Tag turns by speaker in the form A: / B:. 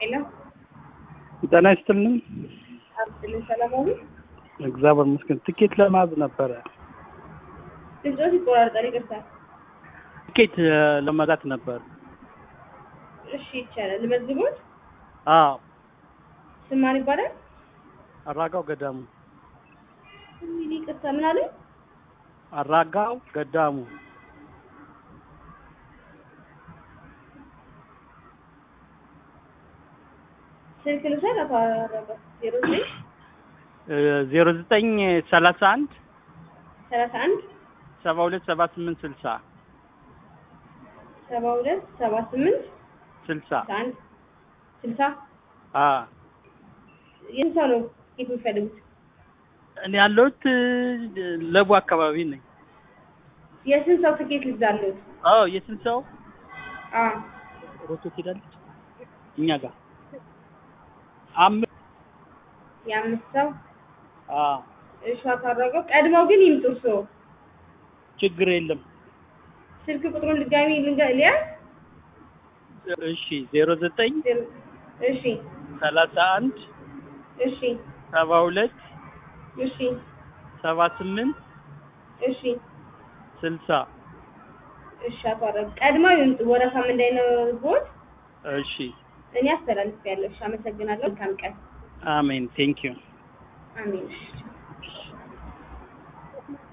A: ሄሎ
B: ጤና ይስጥልን።
A: አብስልን ሰላማዊ
B: እግዚአብሔር ይመስገን። ትኬት ለማዝ ነበረ።
A: ድምፆት ይቆራርጣል። ይቅርታ።
B: ትኬት እ፣ ለመግዛት ነበር።
A: እሺ ይቻላል። ልመዝግቦት።
B: አዎ፣
A: ስም ማን ይባላል?
B: አራጋው ገዳሙ።
A: እንግዲህ ይቅርታ፣ ምን አለ?
B: አራጋው ገዳሙ።
A: ስልክ ልውሰድ። አቶ አረጋ ዜሮ ዘጠኝ
B: ዜሮ ዘጠኝ ሰላሳ አንድ
A: ሰላሳ አንድ
B: ሰባ ሁለት ሰባ ስምንት ስልሳ
A: ሰባ ሁለት ሰባ ስምንት
B: ስልሳ
A: ስልሳ አንድ ስልሳ
B: አ
A: ይህን ሰው ነው ኬት የሚፈልጉት?
B: እኔ ያለሁት እ፣ ለቡ አካባቢ ነኝ።
A: የስንት ሰው ትኬት ልግዛለሁት?
B: አዎ፣ የስንት ሰው
A: አ
B: ሮቶ ትሄዳለች? እኛ ጋር አምስት
A: የአምስት ሰው
B: አ
A: እሺ። አቶ አረጋው ቀድመው ግን ይምጡ እርስዎ።
B: ችግር የለም።
A: ስልክ ቁጥሩን ድጋሚ ልንገ- ሊያዝ
B: እሺ፣ ዜሮ ዘጠኝ
A: ዜሮ- እሺ
B: ሰላሳ አንድ
A: እሺ
B: ሰባ ሁለት
A: እሺ
B: ሰባ ስምንት
A: እሺ
B: ስልሳ
A: እሺ። አቶ አረጋው ቀድመው ይምጡ። ወረፋም እንዳይኖርቦት
B: እሺ፣
A: እኔ አስተላልፌያለሁ። እሺ፣ አመሰግናለሁ። መልካም ቀን።
B: አሜን። ቴንኪዩ
A: አሜን። እሺ